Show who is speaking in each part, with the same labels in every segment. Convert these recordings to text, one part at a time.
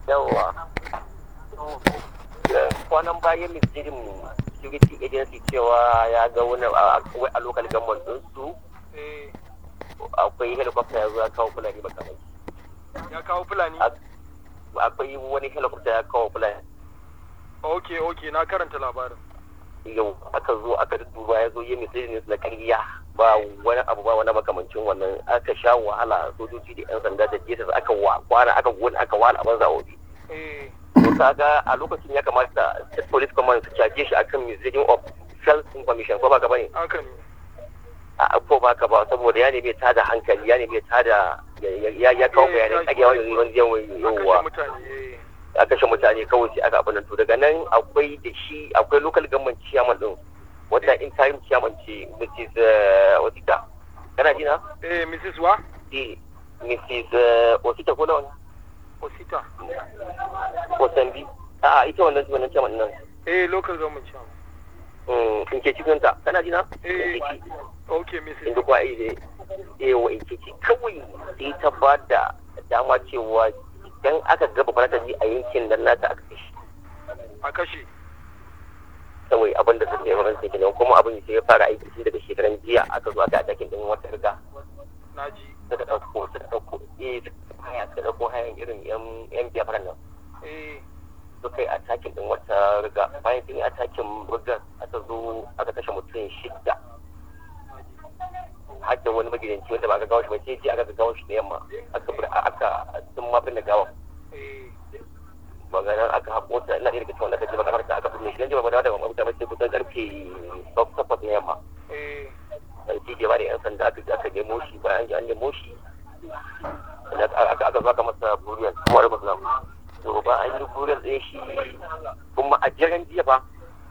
Speaker 1: yawa kwanan bayan ministirin security agency cewa ya ga wani a local government din su
Speaker 2: eh
Speaker 1: akwai helicopter ya zo ya kawo fulani makamai
Speaker 2: ya kawo fulani
Speaker 1: akwai wani helicopter ya kawo fulani
Speaker 2: ok ok na karanta labarin
Speaker 1: yau aka zo aka duba ya zo yi ministirin na kariya ba wani abu ba wani makamancin wannan aka sha wahala sojoji da yan sanda da jesus aka wa kwana aka wani aka wala abin zaɓoɓi
Speaker 2: eh
Speaker 1: to kaga a lokacin ya kamata state police command su caje shi akan misleading of self information ko ba ka bane
Speaker 2: haka ne
Speaker 1: a ko ba ka ba saboda ya nemi tada hankali ya nemi tada ya ya kawo bayanai kage wani wani yawa
Speaker 2: a kashe
Speaker 1: yawa
Speaker 2: mutane eh
Speaker 1: a kashe mutane kawai sai aka abin to daga nan akwai da shi akwai local government chairman din wata interim chairman ce Mrs. eh, Osita kana ji na
Speaker 2: eh mrs wa
Speaker 1: eh Mrs. eh, Osita ko lawan
Speaker 2: osita
Speaker 1: Osambi a'a ita wannan wannan chairman din nan
Speaker 2: eh local government chairman
Speaker 1: Mm, in ke cikin ta kana ji na
Speaker 2: eh
Speaker 1: In ke ci.
Speaker 2: ok mrs
Speaker 1: inda kuwa eh eh wa in ke ci kawai sai ta ba da dama cewa idan aka gaba farata ji a yankin nan nata aka kashe
Speaker 2: a kashe
Speaker 1: kawai abin da suke yawan sai kenan kuma abin sai ya fara aiki tun daga shekaran jiya aka zo aka atakin din wata riga
Speaker 2: na ji
Speaker 1: suka ɗauko suka ɗauko eh suka haya suka ɗauko hayan irin yan yan biafran nan
Speaker 2: eh
Speaker 1: suka yi atakin din wata riga bayan sun yi atakin rigar aka zo aka kashe mutum shidda har da wani magidanci wanda ba aka gawo shi ba sai ji aka gawo shi da yamma aka bar aka sun ma binne gawa
Speaker 2: eh
Speaker 1: maganar aka haƙo ta ina ɗaya daga cikin wanda aka ji makamarta aka binne shi dan jima da ba mutane sai kusan karfe takwas na yamma
Speaker 2: eh
Speaker 1: sarki da bada yan sanda aka aka nemo shi bayan an nemo shi aka aka zo aka masa buriyar kuma da muslim to ba an yi buriyar ɗin shi kuma a daren jiya ba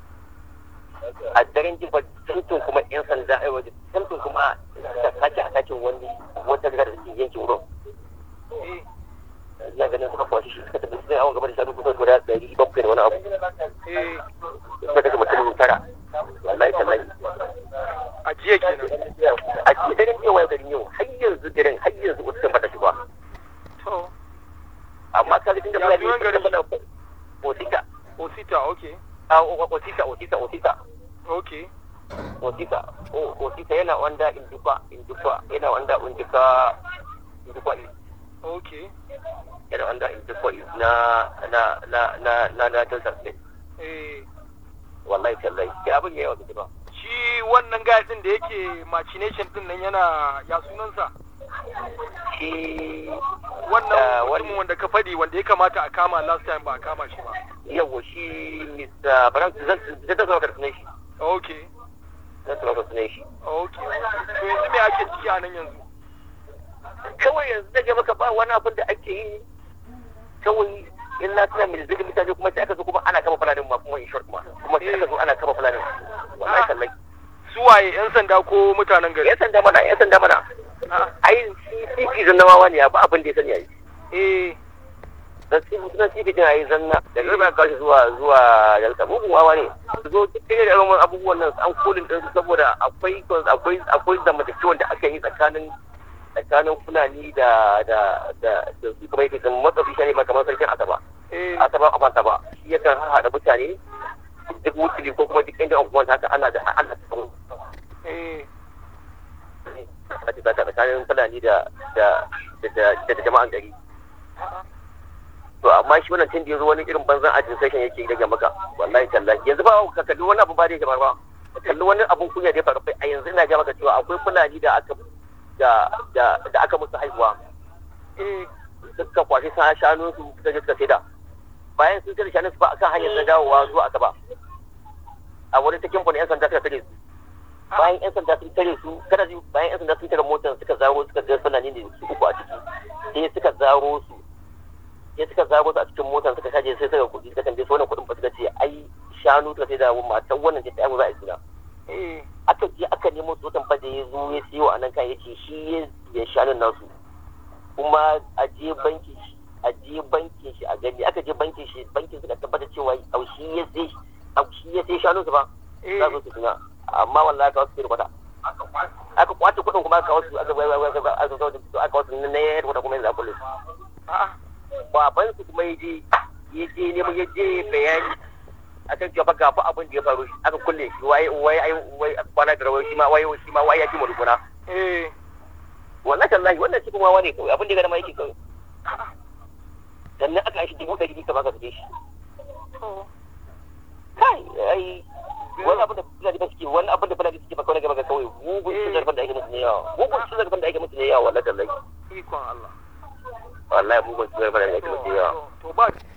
Speaker 1: a daren jiya ba tantin kuma yan sanda ai waje tantin kuma ta sake a sakin wani wata riga da suke yankin wurin
Speaker 2: eh
Speaker 1: ina ganin suka kwashi shi suka tafi sai awon gaba da shanu kusan guda ɗari bakwai da wani abu
Speaker 2: eh
Speaker 1: suka daga mutum tara wallahi tallahi
Speaker 2: a jiya kenan
Speaker 1: a cikin daren yau yau garin yau har yanzu daren har yanzu wasu kan bata shi ba
Speaker 2: to
Speaker 1: amma ka ga tunda
Speaker 2: Ya
Speaker 1: muna
Speaker 2: sunan garin?
Speaker 1: da osita
Speaker 2: osita ok
Speaker 1: a osita osita osita
Speaker 2: ok
Speaker 1: osita o osita yana wanda induka induka yana wanda induka induka
Speaker 2: ok
Speaker 1: yana wanda induka na na na na na na Delta State
Speaker 2: eh
Speaker 1: wallahi tallahi sai abin yayi wa ba
Speaker 2: shi wannan guy din da yake machination din nan yana ya sunansa
Speaker 1: shi
Speaker 2: wannan
Speaker 1: Ah,
Speaker 2: mutumin
Speaker 1: wani-
Speaker 2: wanda ka faɗi wanda ya kamata a kama last time ba a kama shi ba
Speaker 1: yawa shi Mr. Brown zan zan zan zan zan shi
Speaker 2: ok
Speaker 1: zan zan zan shi
Speaker 2: ok to yanzu me ake ciki a nan yanzu
Speaker 1: kawai yanzu da maka ba wani abin da ake yi kawai in na tuna mai zirgin mutane kuma sai aka zo kuma ana kama fulanin ma kuma in short ma kuma sai aka zo ana kama fulanin wallahi kallai
Speaker 2: su waye yan sanda ko mutanen gari
Speaker 1: yan sanda mana yan sanda mana
Speaker 2: Ah,
Speaker 1: ai CP zannawa ne ba abin da ya sani ai
Speaker 2: eh
Speaker 1: dan CP sunan CP din ai zanna da garba ka shi zuwa zuwa dalka mugun wawa ne su zo duk irin irin abubuwan nan an kulin din su saboda akwai akwai akwai zamantakewa da aka yi tsakanin tsakanin fulani da da da da su kuma yake sun matsafi shi ne ma kamar sarkin asaba
Speaker 2: eh
Speaker 1: asaba a fanta ba shi yakan haɗa mutane duk wutuli ko kuma duk inda abubuwan haka ana da ana da
Speaker 2: eh
Speaker 1: a cikin tsakanin fulani da da da da da jama'an gari to amma shi wannan tun da yazo wani irin banzan ajin session yake rage maka wallahi tallahi yanzu ba ka kalli wani abu ba da yake ba ka kalli wani abun kunya da ya faru a yanzu ina ga maka cewa akwai fulani da aka da da da aka musu haihuwa
Speaker 2: eh
Speaker 1: suka kwashi sa shanun su suka je suka saida bayan sun sai shanun su ba akan hanyar na dawowa zuwa asaba a wurin ta kimfani yan sanda suka tare su bayan yan sanda sun tare su kada ji bayan yan sanda sun tare motar suka zaro suka ga fulani ne su uku a ciki sai suka zaro su sai suka zaro su a cikin motar suka kaje sai suka kuɗi suka tambaye su wannan kuɗin ba suka ce ai shanu suka sai da matan wannan ce ta yi za a yi suna
Speaker 2: eh
Speaker 1: aka je aka nemo su watan da ya zo ya siyo a nan kan yace shi ya ya shanun nasu kuma a je banki shi a je bankin shi a gani aka je bankin shi bankin suka tabbatar cewa au shi ya sai au shi ya sai shanun su ba
Speaker 2: eh
Speaker 1: za su suna amma wallahi aka wasu sai kwata aka kwace kuɗin kuma aka wasu aka aka aka aka aka wasu na yayar kwata kuma yanzu a kullum
Speaker 2: a'a
Speaker 1: baban su kuma ya je ya je neman ya je bayani akan cewa ga fa abin da ya faru aka kulle shi waye waye ai wai kwana da rawai shi ma waye shi ma waye ya ji murguna
Speaker 2: eh
Speaker 1: wallahi tallahi wannan cikin wawa ne kawai abin da ya gana ma yake kawai sannan aka yi shi dubu ɗari biyu ka baka sake shi kai ai wani abin da fulani ba suke wani abin da fulani suke ba kawai gaba ga kawai mugun cin zarafin da ake musu ne yawa mugun cin zarafin da ake musu ne yawa wallahi tallahi
Speaker 2: ikon Allah
Speaker 1: wallahi mugun cin zarafin da ake musu ne yawa
Speaker 2: to ba